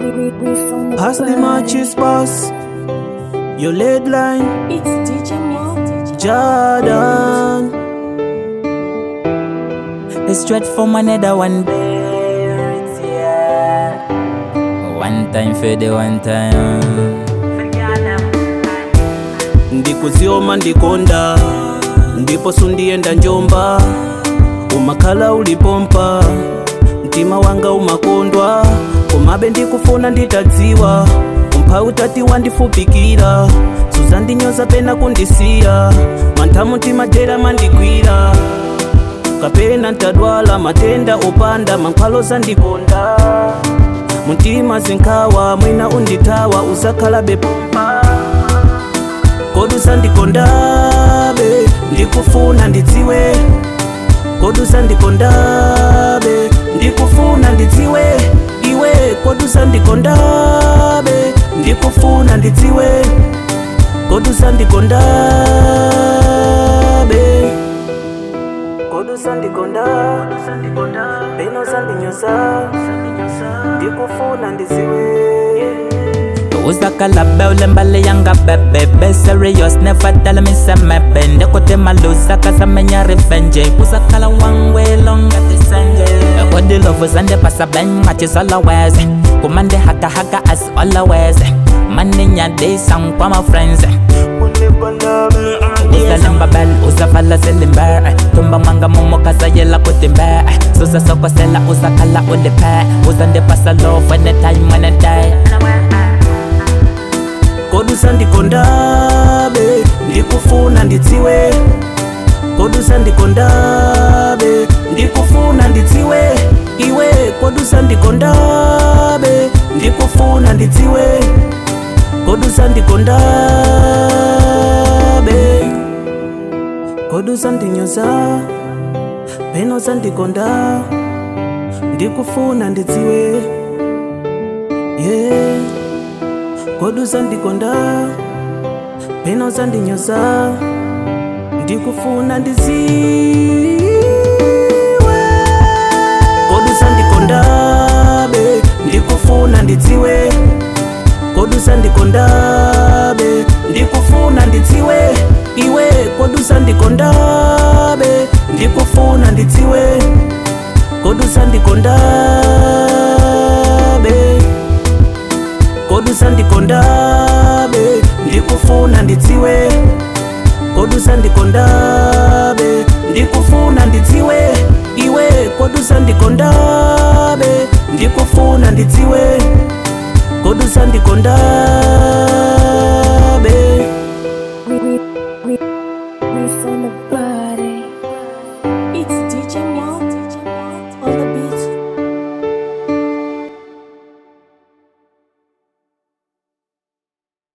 Pass the matches, boss. Your lead line, It's DJ Mo. Jordan. It's straight from another one. Bears, yeah. One time for the one time. ndikuzioma ndikonda ndipo sundienda njomba umakhala ulipompa mtima wanga umakondwa komabe ndikufuna nditadziwa umphawi utati wandifupikira suzandinyoza pena kundisiya mantha mutima dera mandigwira kapena ntadwala matenda opanda mankhwalo zandikonda mutima zinkhawa mwina undithawa uzakhala bepompa kodusa ndikondabe ndikufuna ndidziwe kodusa ndikondabe ndikufuna ndidziwe iwe kodusa ndikondabe ndikufuna ndidziwe kodusa ndikondabe kodusa ndikonda beno sandinyoza ndikufuna ndidziwe uzakala beule mbali yanga bebe be serious never tell me say maybe ndekuti maluza kasamenya revenge uzakala one way longer tisenge kodi love zande pasa ben matches always kumande haka haka as always maninya day sang kwa my friends usalimba bel usafala selimbe tumba manga momo kasayela kutimbe susa sokosela usakala ulipe uzande pasa love anytime anyday kodusa ndikondabe ndikufuna ndidziwe kodusa ndikondabe ndikufuna ndidziwe iwe kodusa ndikondabe ndikufuna ndidziwe kodusa ndikondabe kodusa ndinyoza peno zandikonda ndikufuna ndidziwe yeah. kodusa ndikonda peno zandinyoza ndikufuna ndidziwe kodusa ndikondabe ndikufuna ndidziwe kodusa ndikondabe ndikufuna ndidziwe iwe kodusa ndikondabe ndikufuna ndidziwe kodusa ndikondabe kodusa ndikondabe ndikufuna ndidziwe kodusa ndikondabe ndikufuna ndidziwe iwe kodusa ndikondabe ndikufuna ndidziwe kodusa ndikondabe